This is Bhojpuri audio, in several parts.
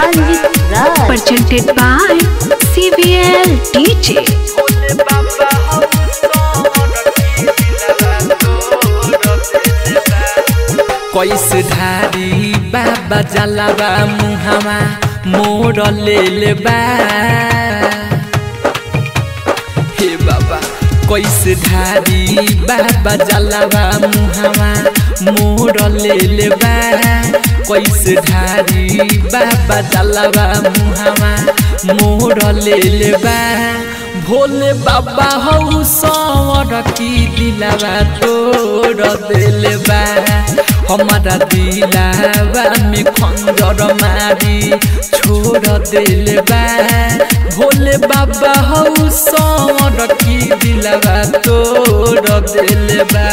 Anjit Raj. presented by CVL DJ. कैसे धारी बाबा जलावा मुहावा मोर ले ले बा हे बाबा कैसे धारी बाबा जलावा मुहावा मोर ले ले बा कैसे धारी बाबा जलावा मुहावा मोर ले ले बा भोले बाबा हौ सवर की दिलावा तोड़ दिल बा हमारा दिलावा में खंजर मारी छोड़ दिल बा भोले बाबा हौ सवर की दिलावा तोड़ दिल बा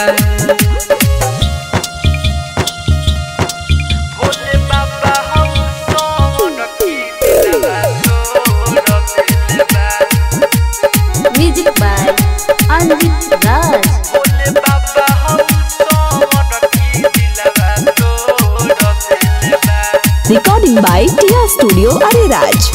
भोले बाबा हौ सवर की दिलावा तोड़ दिल बा Music by Anjit Raj. Bhole बाबा हम सोवर की दिलवा तोड़ दिल बा Recording by Tia Studio Ariraj.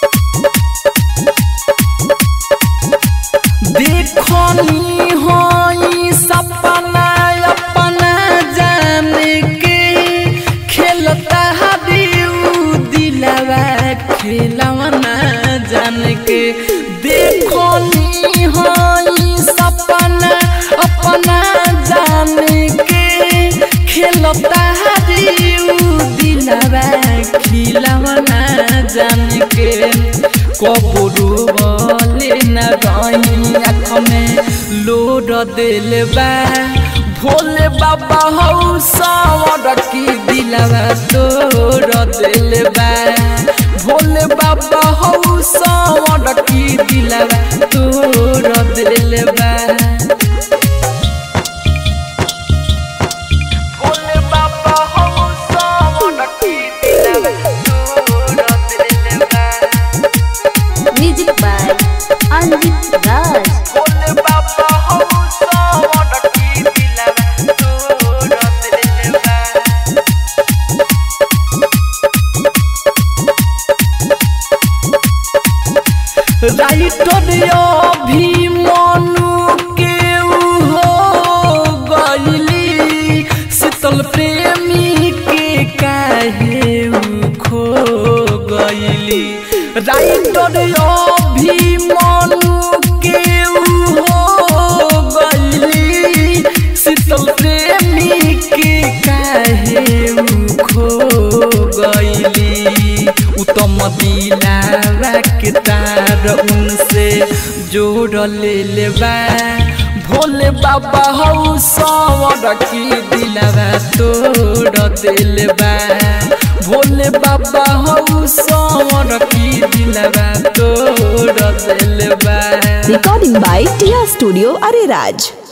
देखनी होई सपना अपना जान के खेलता हबीऊ दिलवा खेलवना जान के देखनी होई सपना अपना जान के खेलता हबीऊ दिलवा खिलवना जान के कबरू बोले न रही आँख में लोड दिल बा भोले बाबा हौ सावर की दिलवा तोड़ दिल बा भोले बाबा हौ सावर की दिलवा तोड़ दिल बा भोले बाबा हौ सावर की दिलवा तोड़ दिल बा Music by Anjit Raj. Bhole बाबा हौ सावर की दिलवा तोड़ दिल बा राइटर भी मनु के हो गईली शीतल प्रेमी के काहे उ खो गईली राइटर भी मनु के हो गईली शीतल प्रेमी के काहे उ खो गईली उत्तम दिलावा के तार उनसे जोड़ ले लेबा भोले बाबा हौ सवर की दिलावा तोड़ दिलबा भोले बाबा हौ सवर की दिलावा तोड़ दिलबा Recording by Tia Studio Ariraj.